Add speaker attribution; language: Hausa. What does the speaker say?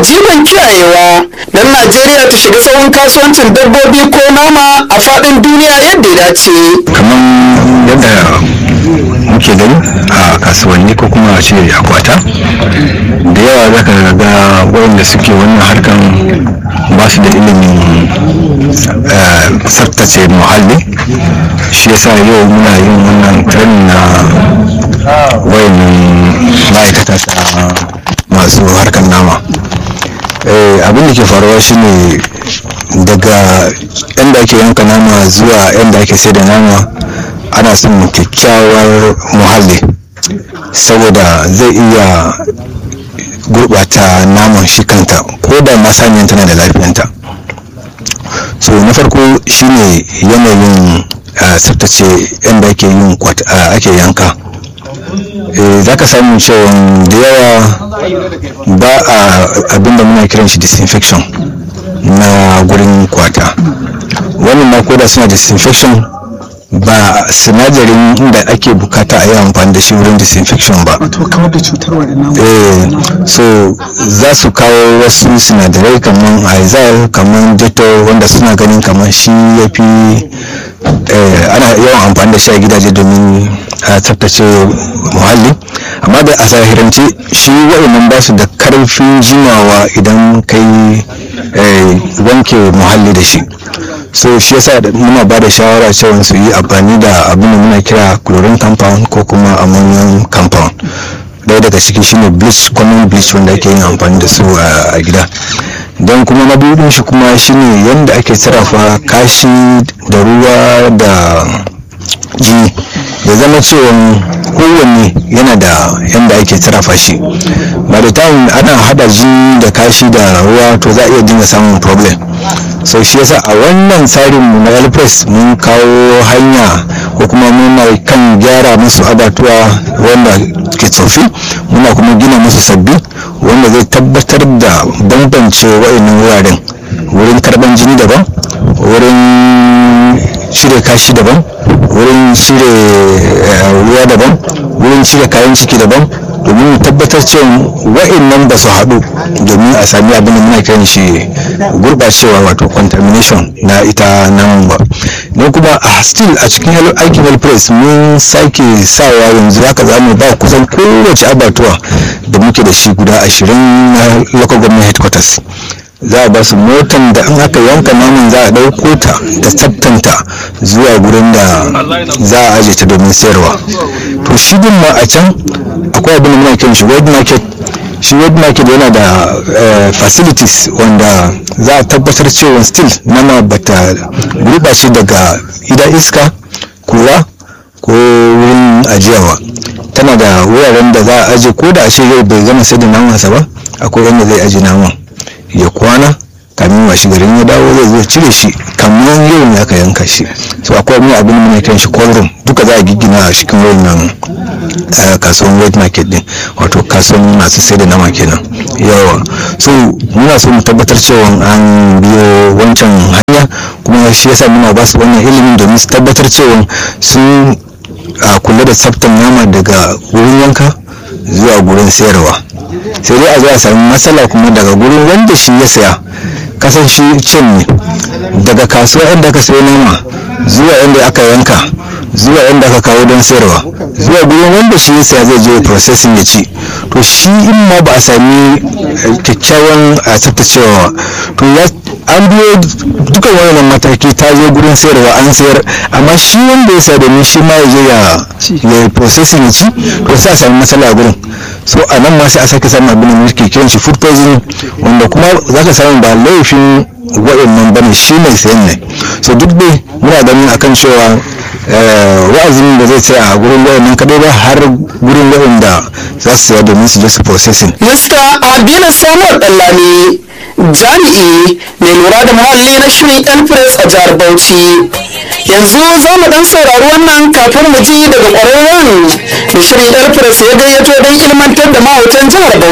Speaker 1: jiban kiyayewa don najeriya ta shiga tsawon kasuwancin dabbobi ko nama a faɗin duniya yadda ya dace
Speaker 2: kamar yadda muke gani a kasuwanni ko kuma a ce akwata da yawa za ka ga wayanda suke wannan harkan ba su da ilimin eh, tsaftace muhalli shi yasa yau muna yin wannan training na wayannan ma'aikata ta masu harkar nama Eh, abin da ke faruwa shine daga inda ake yanka nama zuwa inda ake sai da nama ana son kyakkyawar muhalli saboda zai iya gurbata naman shi kanta ko da masaniyan tana da lafiyanta so na farko shine yanayin ah, tsaftace inda ake yin kwat- ah, ake yanka za ka samu cewa da yawa ba a abinda muna kiran shi disinfection na gurin kwata wannan ma koda suna disinfection ba sinadarin inda ake bukata a yi amfani da shi wurin disinfection ba
Speaker 1: to kawar da cutar waɗannan
Speaker 2: eh so za su kawo wasu sinadarai kamar aizal kamar dettol wanda suna ganin kamar shi ya fi eh, ana yawan amfani da shi a gidaje domin a tsaftace muhalli amma da a zahirance shi waɗannan ba su da karfin jimawa idan kai eh, wanke muhalli da shi so shi yasa da muna ba da shawara cewa su yi amfani da abin da muna kira chlorine compound ko kuma ammonium compound ɗaya daga ciki shine bleach common bleach wanda ake yin amfani da su a a gida don kuma na biyu din shi kuma shine yadda ake sarrafa kashi da ruwa da jini ya zama cewa kowanne yana da yadda ake sarrafa shi ba da time ana hada jini da kashi da ruwa to za a iya dinga samun problem so shi yasa a wannan tsarin mu na alpress mun kawo hanya ko kuma muna kan gyara musu abatuwa wanda ke tsofi muna kuma gina musu sabbi wanda zai tabbatar da bambance wa'annan wuraren wurin karban jini daban wurin cire kashi daban wurin cire eh, ruwa daban wurin cire kayan ciki daban domin mu tabbatar cewa wa'annan ba su haɗu domin a sami abin da muna kiran shi gurɓacewa wato contamination na ita nan ba don kuma a still a cikin hel- aikin health press mun sake sawa yanzu haka za mu ba kusan kowace abatuwa da muke da shi guda ashirin na local government headquarters za a ba su motan da in aka yanka naman za a ɗauko ta da tsabtanta zuwa gurin da za a aje ta domin sayarwa to shi din ma a can akwai abin da muna kiran shi wet market shi wet market yana da eh, facilities wanda za a tabbatar cewa still nama bata gurɓace daga idan iska kura ko wurin ajiyawa tana da wuraren da za a aje ko da a ce yau bai gama sai da namansa ba akwai yadda zai aje naman ya kwana kamin washe garin ya dawo zai zo cire shi kamar yau ne aka yanka shi so akwai wani abin da muna kiran shi cold room duka za a giggina a cikin wannan eh, kasuwan wet market din wato kasuwan masu sai da nama kenan yawa so muna so mu tabbatar cewa an biyo wancan hanya kuma shi yasa muna ba su wannan ilimin domin su tabbatar cewa sun a kula da tsaftan nama daga wurin yanka zuwa gurin sayarwa sai dai a zo a sami matsala kuma daga gurin wanda shi ya saya kasan shi cin ne daga kasuwa inda aka sayo nama zuwa inda aka yanka zuwa inda aka kawo don sayarwa zuwa gurin wanda shi ya saya zai je processing ya ci to shi in ma ba a sami eh, kyakkyawan a tsaftacewa to ya an biyo duka wannan mataki ta zo gurin sayarwa an sayar amma shi wanda ya saya domin shi ma ya je ya ya processing ya ci to sai a sami matsala a gurin so a nan ma sai a sake samun abin da muke kiran shi food poisoning wanda kuma za ka samu ba laifin waɗannan bane shi mai sayan ne so duk dai muna ganin akan cewa eh, wa'azin da zai tsaya a gurin waɗannan kadai ba har gurin waɗanda za su saya domin su je su processing
Speaker 1: Mr. Abina Samuel Dallami jami'i mai lura da muhalli na shirin Elpress a jihar Bauchi. Yanzu za mu dan saurari wannan kafin mu ji daga ƙwararren da shirin Elpress ya gayyato don ilmantar da mahautan jihar Bauchi.